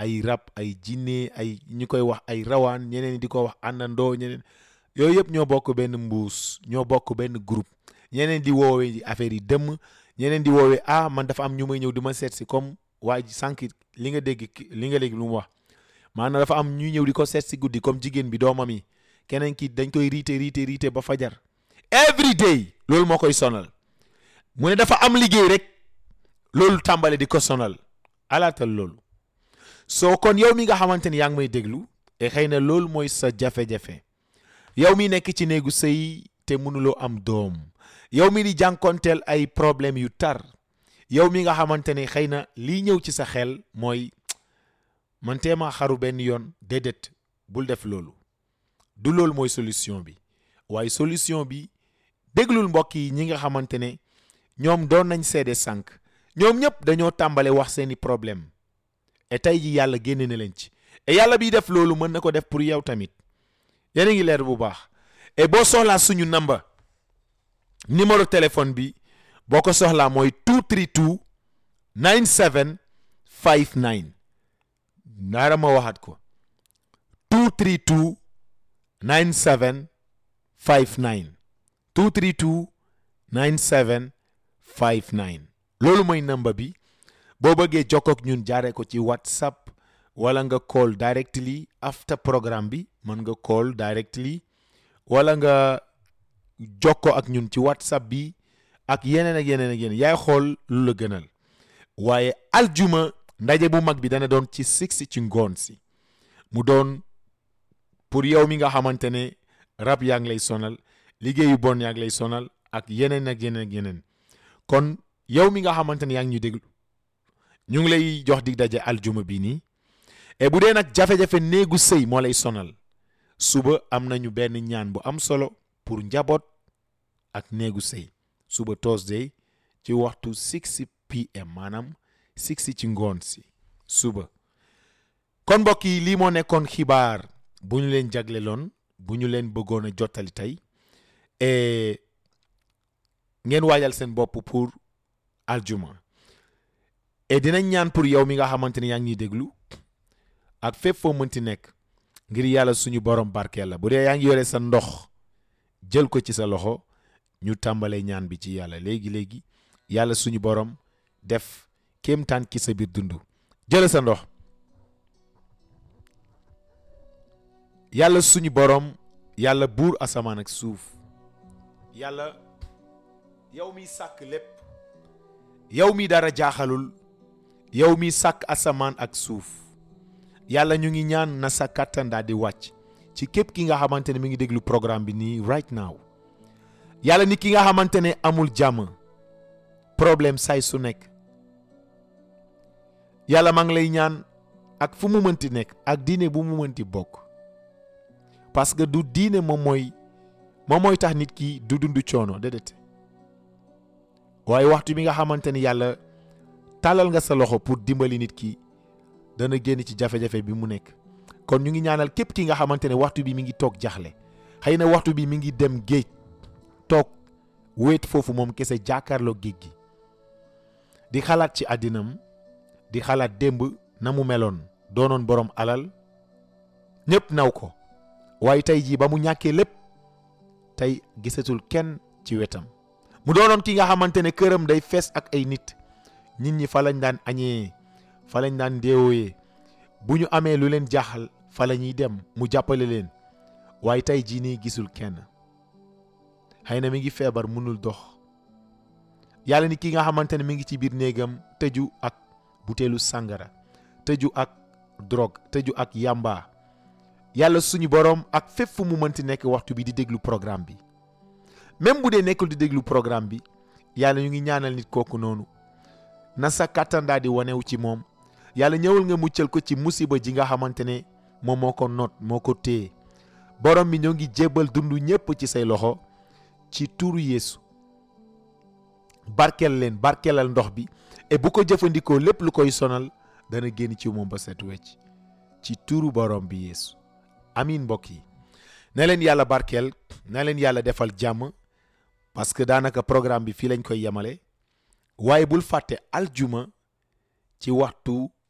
ay rab ay jinne ay ñu koy wax ay rawaan ñeneen di ko wax àndandoo ñeneen yooyu yëpp ñoo bokk benn mbuus ñoo bokk benn groupe ñeneen di woowee affaire yi dëmm ñeneen di woowee ah man dafa am ñu may ñëw di ma seet si comme waa ji sànq li nga dégg li nga dégg lu mu wax maanaam dafa am ñuy ñëw di ko seet si guddi comme jigéen bi doomam yi keneen ki dañ koy riite riite riite ba fajar every day loolu moo koy sonal mu ne dafa am liggéey rek loolu tàmbale di ko sonal alaatal loolu soo kon yow mi nga xamante ni yaa ngi may déglu e xëy na loolu mooy sa jafe-jafe yow mi nekk ci néegu sëy te mënuloo am doom yow mi di jànkonteel ay problème yu tar yow mi nga xamante ne xëy na lii ñëw ci sa xel mooy man teema xaru benn yoon déedéet bul def loolu du loolu mooy solution bi waaye solution bi déglul mbokk yi ñi nga xamante ne ñoom doon nañ seede sànq ñoom ñëpp dañoo tàmbale wax seeni problème et tey ji yàlla génne na leen ci et yàlla biy def loolu mën na ko def pour yow tamit yéen a ngi leer bu baax et boo soxlaa suñu namba numéro téléphone bi boo ko soxlaa mooy 232 9759 naara ma waxaat ko 232 9759 232 9759 loolu mooy namba bi boo bëggee jokkoo ak ñun jaaree ko ci whatsapp wala nga call directly after programme bi mën nga call directly wala nga jokkoo ak ñun ci whatsapp bi ak yeneen ak yeneen ak yeneen yaay xool lu la gënal waaye aljuma ndaje bu mag bi dana doon ci six ci ngoon si mu doon pour yow mi nga xamante ne rab yaa ngi lay sonal liggéeyu bon yaa ngi lay sonal ak yeneen ak yeneen ak yeneen kon yow mi nga xamante ne yaa ngi ñu déglu ñu ngi lay jox dig daje aljuma bi nii et bu dee nag jafe-jafe néegu sëy moo lay sonal suba am nañu benn ñaan bu am solo pour njaboot ak néegu sëy suba Thursday ci waxtu 6 pm maanaam 6 ci ngoon si suba kon mbokk yi lii moo nekkoon xibaar bu ñu leen jagleloon bu ñu leen bëggoon a jottali tey et ngeen waajal seen bopp pour aljuma et dinañ ñaan pour yow mi nga xamante ne yaa ngi ñuy déglu ak fépp foo mënti nekk ngir yàlla suñu borom barkeel la bu dee yaa ngi yore sa ndox jël ko ci sa loxo ñu tàmbalee ñaan bi ci yàlla léegi léegi yàlla suñu borom def kéemtaan ki sa biir dund jël sa ndox yàlla suñu borom yàlla buur asamaan ak suuf yàlla yow mi sàkk lépp yow mi dara jaaxalul yow mi sàkk asamaan ak suuf yàlla ñu ngi ñaan na sa kàttan daal di wàcc ci képp ki nga xamante ne mi ngi déglu programme bi nii right now yàlla ni ki nga xamante ne amul jàmm problème say su nekk yàlla maa ngi lay ñaan ak fu mu mënti nekk ak diine bu mu mënti bokk parce que du diine moom mooy moom mooy tax nit ki du dund coono déedéet waaye waxtu bi nga xamante ni yàlla tàllal nga sa loxo pour dimbali nit ki dana génn ci jafe-jafe bi mu nekk kon ñu ngi ñaanal képp ki nga xamante ne waxtu bi mi ngi toog jaxle xëy na waxtu bi mi ngi dem géej toog wéet foofu moom kese jàkkaarloo géej gi di xalaat ci àddinam di xalaat démb na mu meloon doonoon borom alal ñépp naw ko waaye tey jii ba mu ñàkkee lépp tey gisatul kenn ci wetam mu doonoon ki nga xamante ne këram day fees ak ay nit nit ñi fa lañ daan añee fa lañ daan déewooyee bu ñu amee lu leen jaaxal fa la ñuy dem mu jàppale leen waaye tey jii nii gisul kenn xëy na mi ngi feebar mënul dox yàlla ni ki nga xamante ne mi ngi ci biir néegam tëju ak buteelu sàngara tëju ak drogue tëju ak yamba yàlla suñu boroom ak fépp fu mu mënti nekk waxtu bi di déglu programme bi même bu dee nekkul di déglu programme bi yàlla ñu ngi ñaanal nit kooku noonu na sa kàttan daal di wanewu ci moom yàlla ñëwal nga muccal ko ci musiba ji nga xamante ne moom moo ko noot moo ko téye borom bi ñoo ngi jébbal dund ñépp ci say loxo ci tuuru yeesu barkeel leen barkeelal ndox bi et bu ko jëfandikoo lépp lu koy sonal dana génn ci moom ba set wecc ci tuuru borom bi yeesu amin mbokk yi na leen yàlla barkeel na leen yàlla defal jàmm parce que daanaka programme bi fii lañ koy yemale waaye bul fàtte aljuma ci waxtu